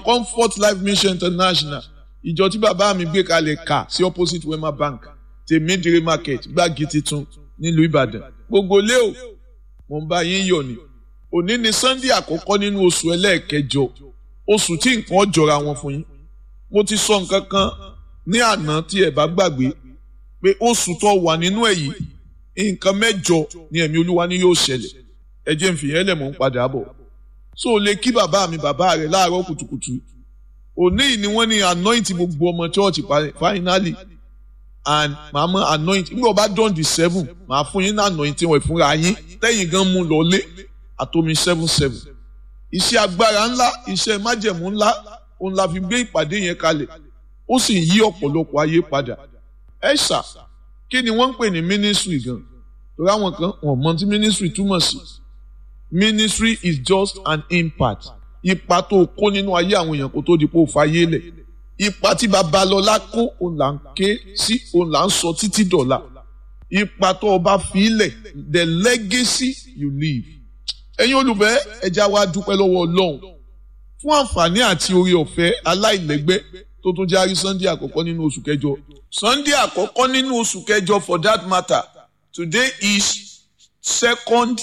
comfort life mission international ìjọ tí bàbá mi gbé kalẹ̀ kà sí opposite wema bank tèmídìrí market gbági titun nílùú ìbàdàn gbogbo lé o mo ń bá yín yọ̀ ni òní ni sunday àkọ́kọ́ nínú oṣù ẹlẹ́ẹ̀kẹjọ oṣù tí nǹkan jọra wọn fún yín mo ti sọ nǹkan kan ní àná tí ẹ bá gbàgbé pé oṣù tó wà nínú ẹ̀ yìí nǹkan mẹ́jọ ni ẹ̀mí olúwa ni yóò ṣẹlẹ̀ ẹ jẹ́ n fìyẹn lẹ̀ mọ́ ń padà bọ̀ so o lè kí bàbá mi bàbá rẹ̀ láàárọ̀ kùtùkùtù òní yìí ni wọ́n ní anoint gbogbo ọmọ church finally and màá mọ anoint nígbà bá dán di seven màá fún yín ní anoint wọn ìfúnra yín tẹ́yìn gan mú lọlé àtomi seven seven iṣẹ́ agbára ńlá iṣẹ́ májẹ̀mú ńlá òun la fi gbé ìpàdé yẹn kalẹ̀ ó sì yí ọ̀pọ̀lọpọ̀ ayé padà ẹ ṣá kí ni wọ́n ń pè ní ministry gan torí àwọn kan wọ́n mọ̀ tí ministry túmọ̀ sí ministry is just an impact ipa tó kó nínú ayé àwọn èèyàn kó tó di pé ó fayé lẹ̀ ipa tí babalọ́lá kó òun là ń ké sí òun là ń sọ títí dọ̀la ipa tó o bá fi lẹ̀ the legacy you leave ẹ̀yin olùfẹ́ ẹja wa dúpẹ́ lọ́wọ́ ọlọ́run fún àǹfààní àti oore ọ̀fẹ́ aláìlẹ́gbẹ́ tó tún járí sunday àkọ́kọ́ nínú oṣù kẹjọ sunday àkọ́kọ́ nínú oṣù kẹjọ for that matter today is second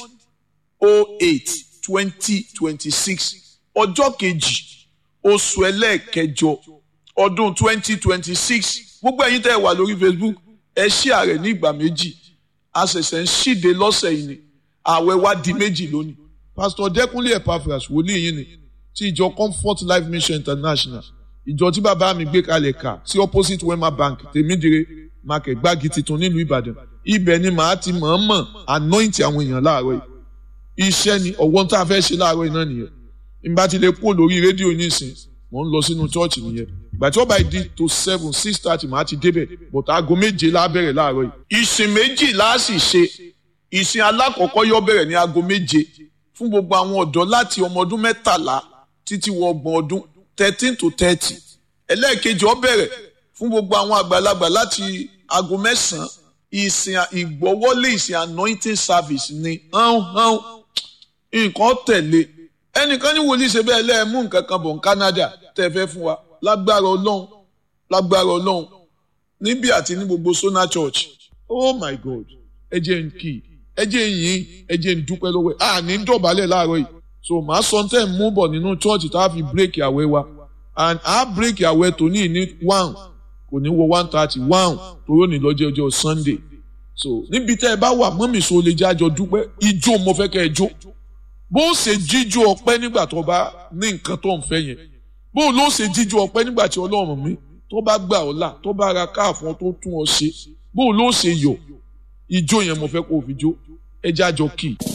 oh eight twenty twenty six ọjọ́ kejì oṣù ẹlẹ́ẹ̀kẹjọ ọdún twenty twenty six gbogbo ẹ̀yin tẹ́ ẹ wà lórí facebook ẹ ṣí ààrẹ ní ìgbà méjì a ṣẹ̀ṣẹ̀ ń ṣíde lọ́sẹ̀ yìí ni ààwẹ̀ wa di méjì lónìí pastor dẹkùnlé epaphras wòlíì yìí ni ti ìjọ comfort life mission international ìjọ tí bàbá mi gbé kalẹ̀ kà sí opposite wema bank tèmídìrè market gbági titun nílùú ìbàdàn ibẹ̀ ni màá ti mọ̀ọ́mọ̀ anoint àwọn èèyàn láàárọ̀ yìí iṣẹ́ ni ọ̀wọ́n tá a fẹ́ ṣe láàárọ̀ yìí náà nìyẹn ìgbà tí lè kú lórí rédíò nísìn mò ń lọ sínú chọ́ọ̀chì nìyẹn ìgbà tí wọ́n bá di to seven six thirty màá ti débẹ̀ but aago méje la bẹ̀rẹ̀ láàárọ̀ yìí. ìsìn méjì la sì ṣe ìsìn alákọ̀ọ́kọ́ yóò bẹ̀rẹ̀ ní aago méje fún gbogbo àwọn ọ̀dọ́ láti ọmọ ọdún mẹ́tàlá títí wọ ọgbọ̀n ọdún thirteen to thirty ẹlẹ́ẹ̀kejì ó bẹ̀rẹ̀ fún gbogbo àwọn àgbàlagbà láti aago mẹ́sàn-án ìsìn ìgbọ́wọ́lé ìsìn anointing service ni hán hán nǹkan tẹ̀lé ẹnìkan ní wòlíì ṣe bẹ́ẹ̀ lẹ́ẹ̀mú nǹkan kan bọ̀ ní Canada tẹ́ fẹ́ fún wa lágbára ọlọ́run lágbára ọlọ́run níbí àti ní gbogbo Sona Church oh my God ẹ jẹ́ n kì í ẹ jẹ́ yìn ẹ jẹ́ n dúpẹ́ lọ́wọ́ ẹ̀ à ní dọ̀bálẹ̀ láàárọ̀ yìí so màá sọ tẹ́ ń mú bọ̀ nínú church tá a fi bírèkì àwẹ̀ wa and a bírèkì àwẹ̀ tòní ní one kò ní wọ one thirty one toró ní lọ́jọ́ ọjọ́ Sunday so níbi tẹ́ ẹ bá wà mọ́mì so lè jẹ́ àjọ dúpẹ́ ijó mo fẹ́ kẹ́ ẹ jó bó o ṣe jíjó ọpẹ́ nígbà tó bá ní nǹkan tó ń fẹ́ yẹn bó o ló ṣe jíjó ọpẹ́ nígbà tí Ọlọ́run mi tó bá gbà ọ́ là tó bá ra káàfọ́n tó tún ọ ṣe bó o ló ṣe yọ̀ ijó yẹn mo fẹ́ kó o fi jó ẹ jẹ́ àjọ kì í.